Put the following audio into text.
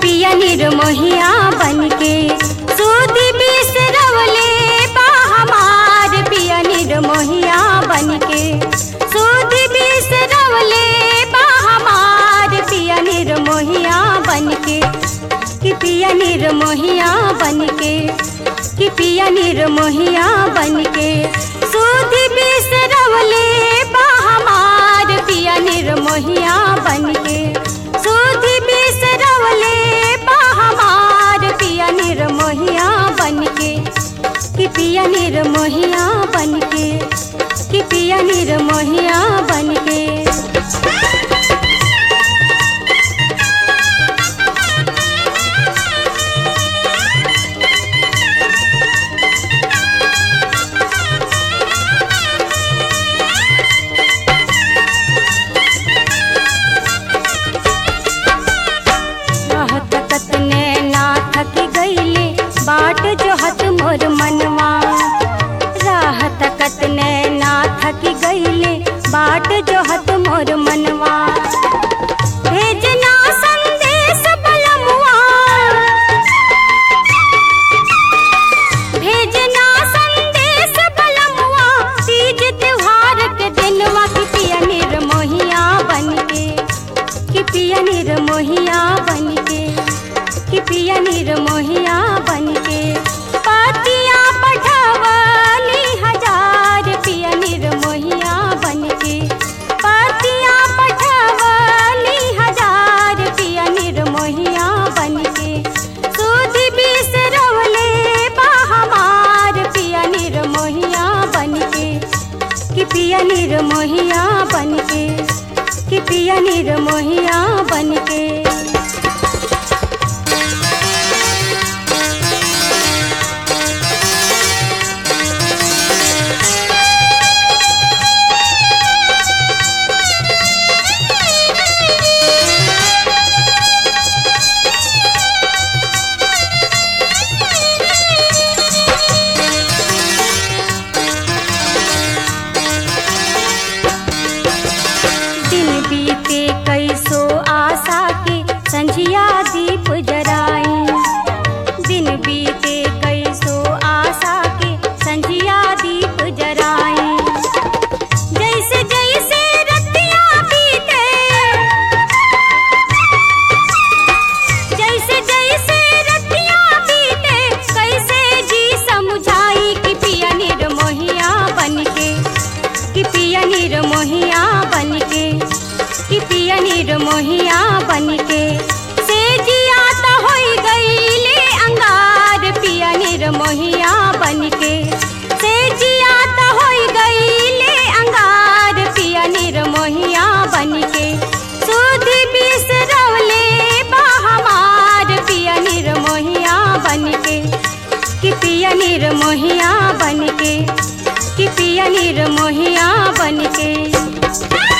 पिया निर्मोहिया बनके सूदी बिसरवले बा हमार पिया निर्मोहिया बनके सूदी बिसरवले बा हमार पिया निर्मोहिया बनके कि पिया निर्मोहिया बनके कि पिया निर्मोहिया बनके सूदी बिसरवले बा हमार पिया निर्मोहिया बनके सूदी बिसरवले बा हमार पिया निर्मोहिया बनके कि पिया निर्मोहिया बनके कि पिया निर्मोहिया बनके रहत कतने ना थक गईले बाट जो हत मोर मनवा राहत कतने ना थक गईले बाट जो हत मोर मनवा भेजना संदेश बलमुआ भेजना संदेश बलमुआ तीज त्योहार के दिनवा की पिया निर्मोहिया बनके कि पिया निर्मोहिया बनके कि पिया निर्मोहिया बनके पातिया पठवली हजार पिया निर्मोहिया बनके पातिया पठवली हजार पिया निर्मोहिया बनके सूदी बिसरवले बा हमार पिया निर्मोहिया बनके कि पिया निर्मोहिया बनके कि पिया निर्मोहिया बनके दिन बीते कैसो आशा के संझिया दीप जराई दिन बीते कैसो आशा के संझिया दीप जराई जैसे जैसे रतिया बीते जैसे जैसे रतिया बीते कैसे जी समझाई कि पिया निर्मोहिया बनके कि पिया निर्मोहिया बनके कि पिया निर्मोहिया बनके से जिया तो होई गईले अंगार पिया निर्मोहिया बनके से जिया तो होई गईले अंगार पिया निर्मोहिया बनके सुधी बिसरवले बा हमार पिया निर्मोहिया बनके कि पिया निर्मोहिया बनके कि पिया निर्मोहिया बनके